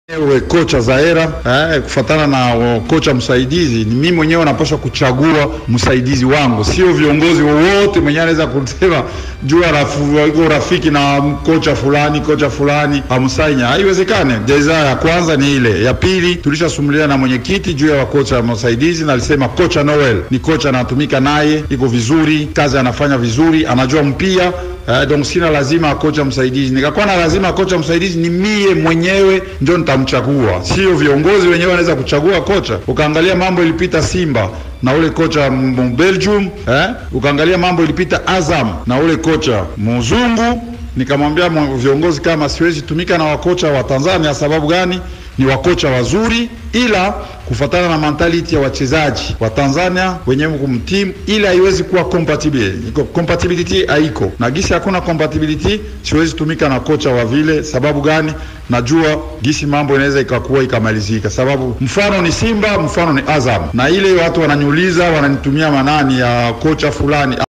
Ewe kocha Zaera eh, kufatana na uh, kocha msaidizi, ni mimi mwenyewe napaswa kuchagua msaidizi wangu, sio viongozi wowote mwenyewe anaweza kusema jua rafu, iko rafiki na kocha fulani kocha fulani amsainya, haiwezekane. Jeza ya kwanza ni ile. Ya pili tulishasumulia na mwenyekiti juu ya wakocha msaidizi, na alisema kocha Noel ni kocha anatumika naye, iko vizuri, kazi anafanya vizuri, anajua mpia Uh, donc sina lazima kocha msaidizi. Nikakuwa na lazima kocha msaidizi ni mie mwenyewe ndio nitamchagua, sio viongozi wenyewe wanaweza kuchagua kocha. Ukaangalia mambo ilipita Simba na ule kocha Belgium, eh? Ukaangalia mambo ilipita Azam na ule kocha mzungu. Nikamwambia viongozi kama siwezi tumika na wakocha wa Tanzania. Sababu gani? Ni wakocha wazuri, ila kufatana na mentality ya wachezaji wa Tanzania wenyewe kumtimu, ila haiwezi kuwa compatible. Iko compatibility haiko na gisi, hakuna compatibility, siwezi tumika na kocha wa vile. Sababu gani? Najua gisi mambo inaweza ikakuwa ikamalizika. Sababu mfano ni Simba, mfano ni Azam, na ile watu wananiuliza wananitumia manani ya kocha fulani